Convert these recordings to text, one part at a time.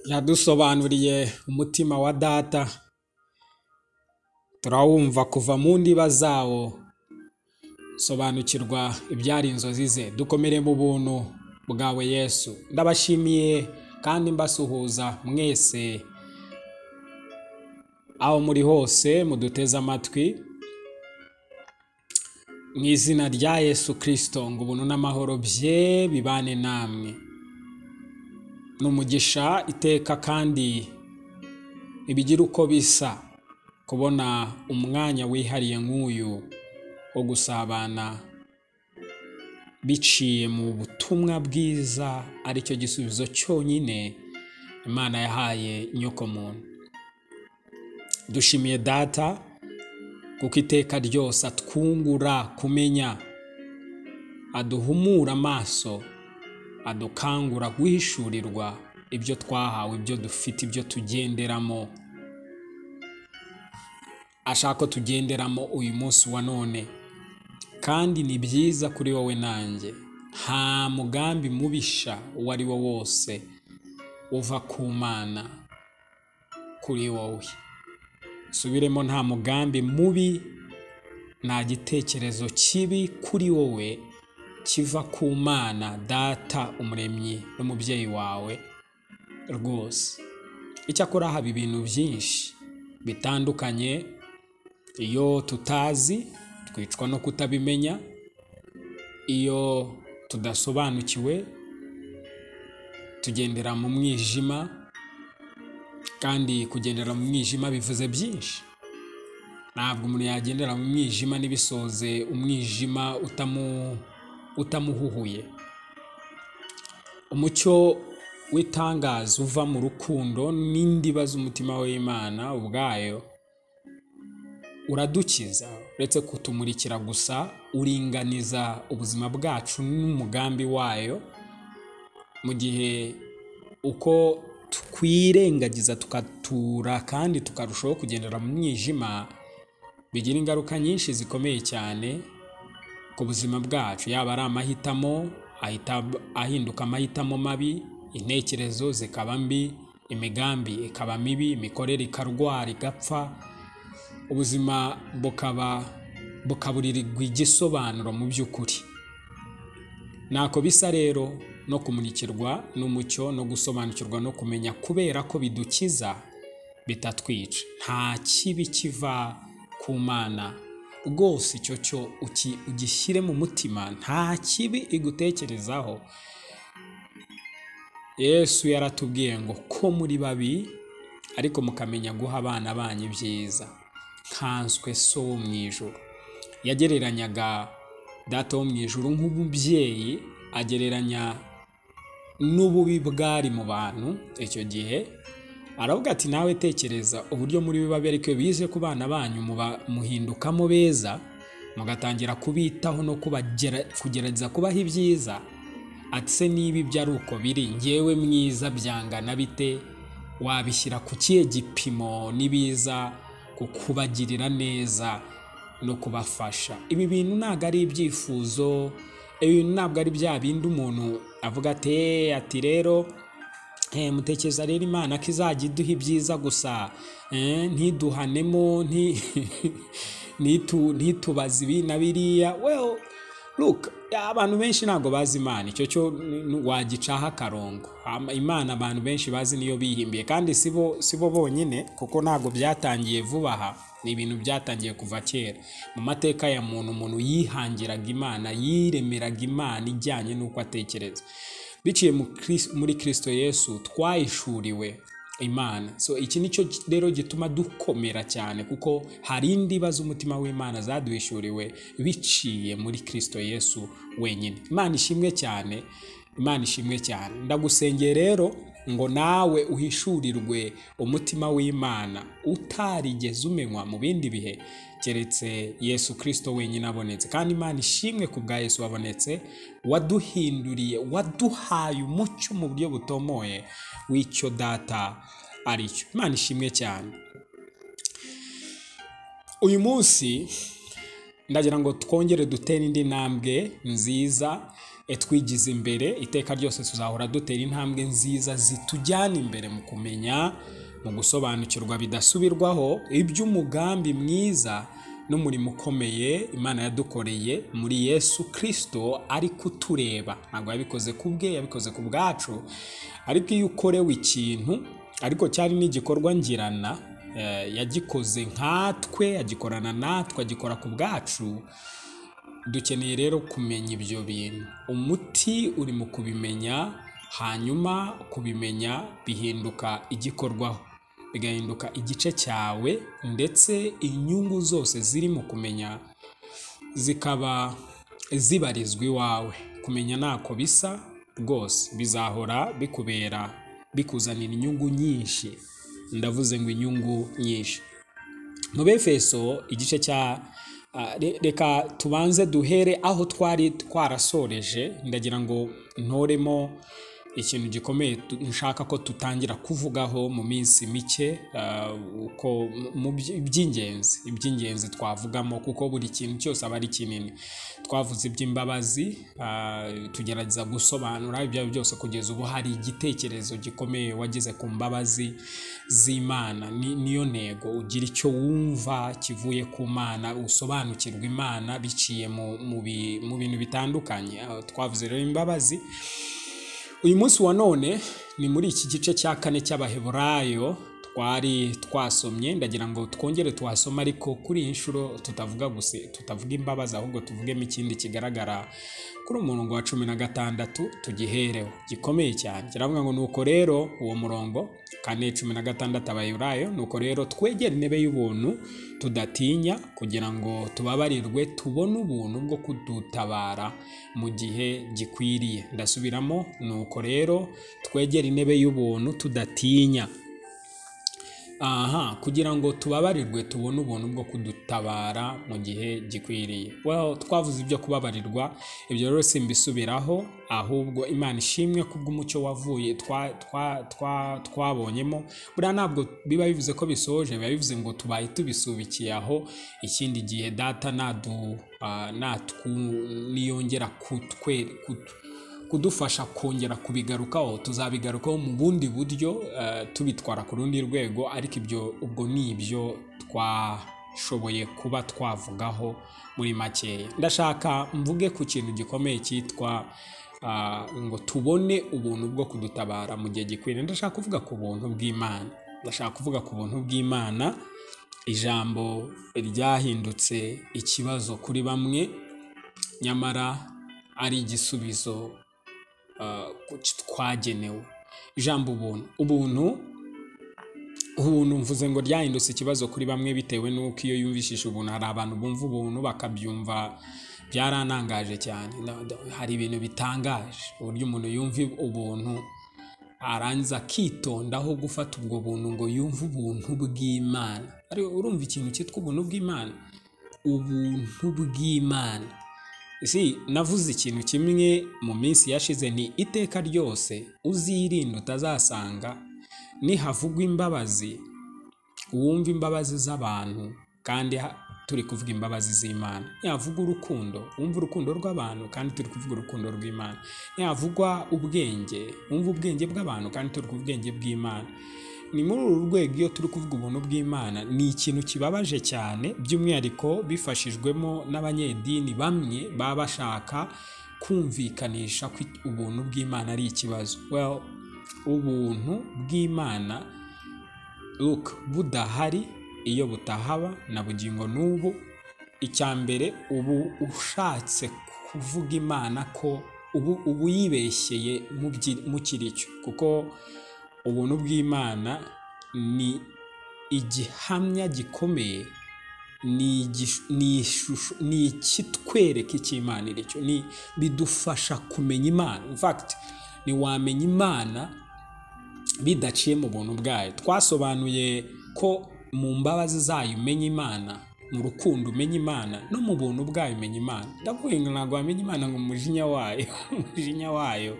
yadusobanuriye umutima wa data turawumva kuva mu ndiba zawo sobanukirwa ibyari inzozi ze dukomere mu buntu bwawe yesu ndabashimiye kandi mbasuhuza mwese aho muri hose muduteze amatwi mu izina rya yesu kirisito ngo ubuntu n'amahoro bye bibane namwe ni umugisha iteka kandi ntibigira uko bisa kubona umwanya wihariye nk'uyu wo gusabana biciye mu butumwa bwiza aricyo gisubizo cyonyine imana yahaye nyokomuntu dushimiye data kuko iteka ryose atwungura kumenya aduhumura amaso adukangura guhishurirwa ibyo twahawe ibyo dufite ibyo tugenderamo ashaka ko tugenderamo uyu munsi wa none kandi ni byiza kuri wowe nanjye nta mugambi mubisha uwo ari wo wose uva ku mana kuri wowe subiremo nta mugambi mubi nta gitekerezo kibi kuri wowe kiva ku mana data umuremyi n'umubyeyi wawe rwose icyakora haba ibintu byinshi bitandukanye iyo tutazi twicwa no kutabimenya iyo tudasobanukiwe tugendera mu mwijima kandi kugendera mu mwijima bivuze byinshi ntabwo umuntu yagendera mu mwijima ntibisoze umwijima utamu utamuhuhuye umucyo w'itangazo uva mu rukundo n'indiba z'umutima w'imana ubwayo uradukiza uretse kutumurikira gusa uringaniza ubuzima bwacu n'umugambi wayo mu gihe uko twirengagiza tukatura kandi tukarushaho kugendera mu mwijima bigira ingaruka nyinshi zikomeye cyane ku buzima bwacu yaba ari amahitamo ahinduka amahitamo mabi intekerezo zikaba mbi imigambi ikaba mibi imikorere ikarwara igapfa ubuzima bukaba bukaburirirwa igisobanuro mu by'ukuri ntako bisa rero no kumurikirwa n'umucyo no gusobanukirwa no kumenya kubera ko bidukiza bitatwica nta kibi kiva ku mana rwose icyo cyo ugishyire mu mutima nta kibi igutekerezaho yesu yaratubwiye ngo ko muri babi ariko mukamenya guha abana banyu ibyiza nkanswe so wo mu ijoro yagereranyaga data wo mu ijoro nk'umubyeyi agereranya n'ububi bwari mu bantu icyo gihe aravuga ati nawe tekereza uburyo muri biba bereke bize ku bana banyu muhindukamo beza mugatangira kubitaho no kugerageza kubaho ibyiza atse niba ibyo ari uko biri ngewe mwiza byangana bite wabishyira ku kihe gipimo n'ibiza ku kubagirira neza no kubafasha ibi bintu ntabwo ari ibyifuzo ibi bintu ntabwo ari bya bindi umuntu avuga ati ati rero mutekereza rero imana ko izajya iduha ibyiza gusa ntiduhanemo ntitubaze ibi na biriya weho luka abantu benshi ntabwo bazi imana icyo cyo wagicaho akarongo imana abantu benshi bazi niyo bihimbiye kandi si bo bonyine kuko ntabwo byatangiye vuba aha ni ibintu byatangiye kuva kera mu mateka ya muntu umuntu yihangiraga imana yiremeraga imana ijyanye n'uko atekereza biciye muri kirisito yesu twayishuriwe imana so iki ni cyo rero gituma dukomera cyane kuko hari indiba z'umutima w'imana zaduhishuriwe biciye muri kirisito yesu wenyine imana ishimwe cyane imana ishimwe cyane ndagusengeye rero ngo nawe uhishurirwe umutima w'imana utarigeze umenywa mu bindi bihe keretse yesu kirisito wenyine abonetse kandi imana ishimwe ku bwa yesu wabonetse waduhinduriye waduhaye umucyo mu buryo butomoye w'icyo data ari cyo imana ishimwe cyane uyu munsi ndagira ngo twongere dutere indi ntambwe nziza twigize imbere iteka ryose tuzahora dutera intambwe nziza zitujyana imbere mu kumenya mu gusobanukirwa bidasubirwaho iby'umugambi mwiza n'umurimo ukomeye imana yadukoreye muri yesu kirisito ari kutureba ntabwo yabikoze ku bwe yabikoze ku bwacu ariko iyo ukorewe ikintu ariko cyari n'igikorwa ngirana yagikoze nkatwe agikorana natwe agikora ku bwacu dukeneye rero kumenya ibyo bintu umuti uri mu kubimenya hanyuma kubimenya bihinduka igikorwaho bigahinduka igice cyawe ndetse inyungu zose ziri mu kumenya zikaba zibarizwa iwawe kumenya ntako bisa rwose bizahora bikubera bikuzanira inyungu nyinshi ndavuze ngo inyungu nyinshi mu befeso igice cya reka tubanze duhere aho twari twarasoreje ndagira ngo ntoremo ikintu gikomeye nshaka ko tutangira kuvugaho mu minsi mike uko mu by'ingenzi iby'ingenzi twavugamo kuko buri kintu cyose aba ari kinini twavuze iby'imbabazi tugerageza gusobanura ibyo ari byo byose kugeza ubu hari igitekerezo gikomeye wageze ku mbabazi z'imana niyo ntego ugira icyo wumva kivuye ku mana usobanukirwa imana biciye mu bintu bitandukanye twavuze rero imbabazi uyu munsi wa none ni muri iki gice cya kane cy'abaheburayo twari twasomye ndagira ngo twongere tuhasome ariko kuri iyi nshuro tutavuga gusa tutavuga imbabazi ahubwo tuvugemo ikindi kigaragara kuri umurongo wa cumi na gatandatu tugihereho gikomeye cyane kiravuga ngo nuko rero uwo murongo kane cumi na gatandatu abaheburayo nuko rero twegere intebe y'ubuntu tudatinya kugira ngo tubabarirwe tubone ubuntu bwo kudutabara mu gihe gikwiriye ndasubiramo nuko rero twegere intebe y'ubuntu tudatinya aha kugira ngo tubabarirwe tubone ubuntu bwo kudutabara mu gihe gikwiriye twavuze ibyo kubabarirwa ibyo rero simbisubiraho ahubwo imana ishimwe kubw'umucyo wavuye twabonyemo buriya ntabwo biba bivuze ko bisoje biba bivuze ngo tubaye tubisubikiye aho ikindi gihe data niyongera kutwe kudufasha kongera kubigarukaho tuzabigarukaho mu bundi buryo tubitwara ku rundi rwego ariko ibyo ubwo ni ibyo twashoboye kuba twavugaho muri makeya ndashaka mvuge ku kintu gikomeye cyitwa ngo tubone ubuntu bwo kudutabara mu gihe gikwiriye ndashaka kuvuga ku buntu bw'imana ndashaka kuvuga ku buntu bw'imana ijambo ryahindutse ikibazo kuri bamwe nyamara ari igisubizo twagenewe ijambo ubuntu ubuntu ubuntu mvuze ngo ryahindutse ikibazo kuri bamwe bitewe n'uko iyo yumvishije ubuntu hari abantu bumva ubuntu bakabyumva byaranangaje cyane hari ibintu bitangaje uburyo umuntu yumva ubuntu arangiza akitondaho gufata ubwo buntu ngo yumve ubuntu bw'imana urumva ikintu cyitwa ubuntu bw'imana ubuntu bw'imana si navuze ikintu kimwe mu minsi yashize ni iteka ryose uzirinde utazasanga nihavugwa imbabazi wumva imbabazi z'abantu kandi turi kuvuga imbabazi z'imana ntihavugwa urukundo wumva urukundo rw'abantu kandi turi kuvuga urukundo rw'imana ntihavugwa ubwenge wumva ubwenge bw'abantu kandi turi kuvuga ubwenge bw'imana ni muri uru rwego iyo turi kuvuga ubuntu bw'imana ni ikintu kibabaje cyane by'umwihariko bifashijwemo n'abanyedini bamwe baba bashaka kumvikanisha ko ubuntu bw'imana ari ikibazo ubuntu bw'imana budahari iyo butahaba na bugingo n'ubu icya mbere ubu ushatse kuvuga imana ko ubu ubu yibeshyeye mu kiricyo kuko ubuntu bw'imana ni igihamya gikomeye ni igish- ni ishusho ni ikitwereka icyo imana iri cyo ni bidufasha kumenya imana in fact ntiwamenya imana bidaciye mu buntu bwayo twasobanuye ko mu mbabazi zayo umenya imana mu rukundo umenya imana no mu buntu bwayo umenya imana ndavuga ngo ntabwo wamenya imana ngo umujinya wayo umujinya wayo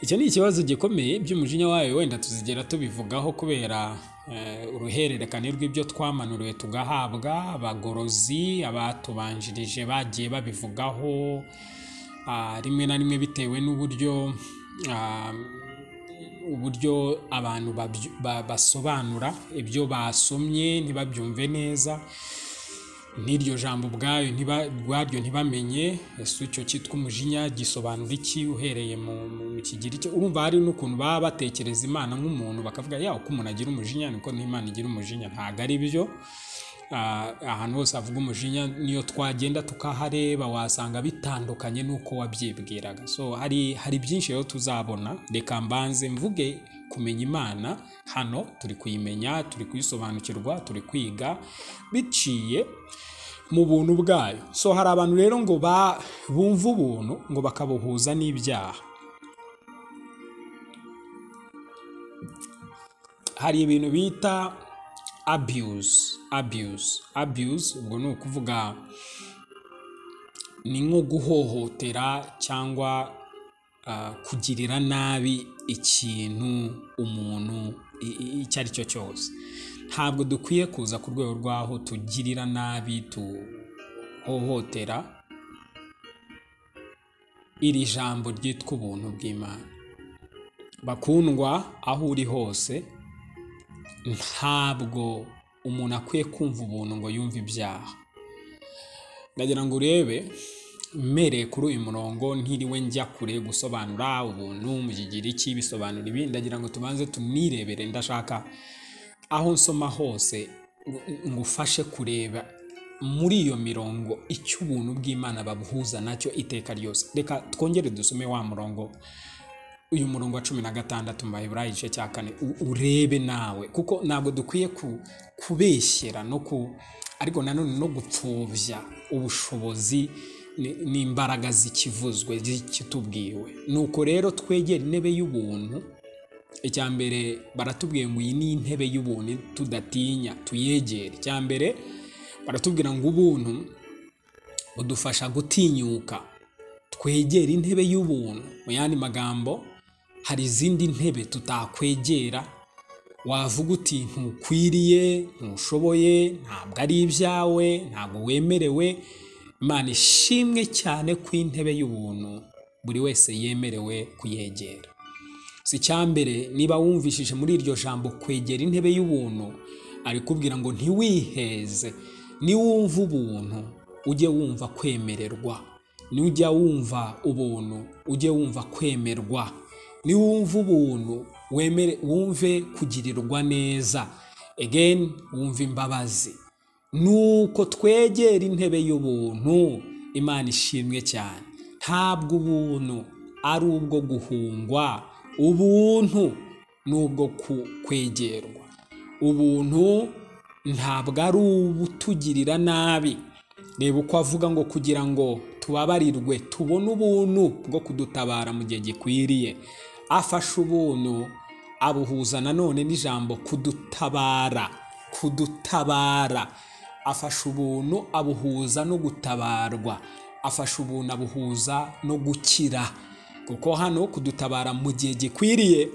icyo ni ikibazo gikomeye by'umujinya wayo wenda tuzigera tubivugaho kubera eh, uruhererekane rw'ibyo twamanuriwe tugahabwa abagorozi abatubanjirije bagiye babivugaho ah, rimwe na rimwe bitewe n'uburyo ah, uburyo abantu babyu- ba- basobanura ibyo basomye ntibabyumve neza n'iryo jambo ubwayo ntiba- ubwaryo ntibamenye ese icyo cyitwa umujinya gisobanura iki uhereye mu mu- mu kigiriki urumva hari n'ukuntu baba batekereza imana nk'umuntu bakavuga yawe uko umuntu agira umujinya niko n'imana igira umujinya ntabwo ari byo Ah, ahantu hose havuga umujinya niyo twagenda tukahareba wasanga bitandukanye n'uko wabyibwiraga so hari hari byinshi rero tuzabona reka mbanze mvuge kumenya imana hano turi kuyimenya turi kuyisobanukirwa turi kwiga biciye mu buntu bwayo so hari abantu rero ngo ba- bumva ubuntu ngo bakabuhuza n'ibyaha hari ibintu bita abuse abuse abuse ubwo ni ukuvuga ni nko guhohotera cyangwa ah, kugirira nabi ikintu umuntu i- i- icyo ari cyo cyose ntabwo dukwiye kuza ku rwego rw'aho tugirira nabi tuhohotera iri jambo ryitwa ubuntu bw'imana bakundwa aho uri hose ntabwo umuntu akwiye kumva ubuntu ngo yumve ibyaha ndagira ngo urebe mmereye kuri uyu murongo ntiriwe njya kure gusobanura ubuntu mu kigiriki bisobanura ibi ndagira ngo tubanze tunirebere ndashaka aho nsoma hose ng- ngufashe kureba muri iyo mirongo icyo ubuntu bw'imana babuhuza nacyo iteka ryose reka twongere dusome wa murongo uyu murongo wa cumi na gatandatu mu baheburayo igice cya kane u- urebe nawe kuko ntabwo dukwiye ku- kubeshyera no ku ariko nanone no gupfobya ubushobozi ni- n'imbaraga zikivuzwe zikitubwiwe nuko rero twegere intebe y'ubuntu icya mbere baratubwiye ngo iyi ni intebe y'ubuntu tudatinya tuyegere icya mbere baratubwira ngo ubuntu budufasha gutinyuka twegere intebe y'ubuntu mu yandi magambo hari izindi ntebe tutakwegera wavuga uti ntukwiriye ntushoboye ntabwo ari ibyawe ntabwo wemerewe imana ishimwe cyane ku intebe y'ubuntu buri wese yemerewe kuyegera si icya mbere niba wumvishije muri iryo jambo kwegera intebe y'ubuntu ari kubwira ngo ntiwiheze niwumva ubuntu ujye wumva kwemererwa nujya wumva ubuntu ujye wumva kwemerwa niwumva ubuntu wemere wumve kugirirwa neza again wumve imbabazi nuko twegera intebe y'ubuntu imana ishimwe cyane ntabwo ubuntu ari ubwo guhungwa ubuntu ni ubwo ku- kwegerwa ubuntu ntabwo ari ubutugirira nabi reba uko avuga ngo kugira ngo tubabarirwe tubone ubuntu bwo kudutabara mu gihe gikwiriye afashe ubuntu abuhuza nanone n'ijambo kudutabara kudutabara afasha ubuntu abuhuza no gutabarwa afasha ubuntu abuhuza no gukira kuko hano kudutabara mu gihe gikwiriye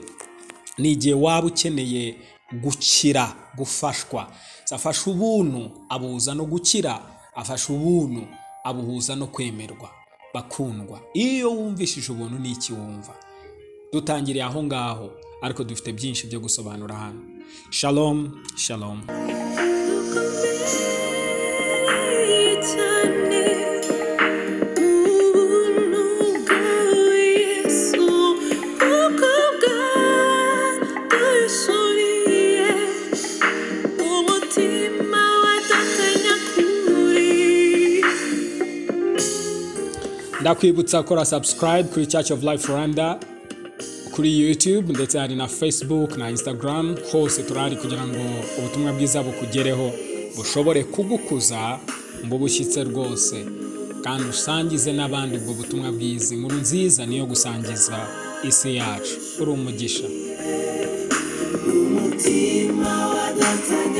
ni igihe waba ukeneye gukira gufashwa afasha ubuntu abuhuza no gukira afasha ubuntu abuhuza no kwemerwa bakundwa iyo wumvishije ubuntu ni iki wumva dutangiriye aho ngaho ariko dufite byinshi byo gusobanura hano shalom shalom ndakwibutsa kora subscribe kuri church of life rwanda kuri youtube ndetse hari na facebook na instagram hose turahari kugira ngo ubutumwa bwiza bukugereho bushobore kugukuza ngo bushyitse rwose kandi usangize n'abandi ubwo butumwa bwiza inkuru nziza niyo gusangiza isi yacu uri umugisha umutima wadatanya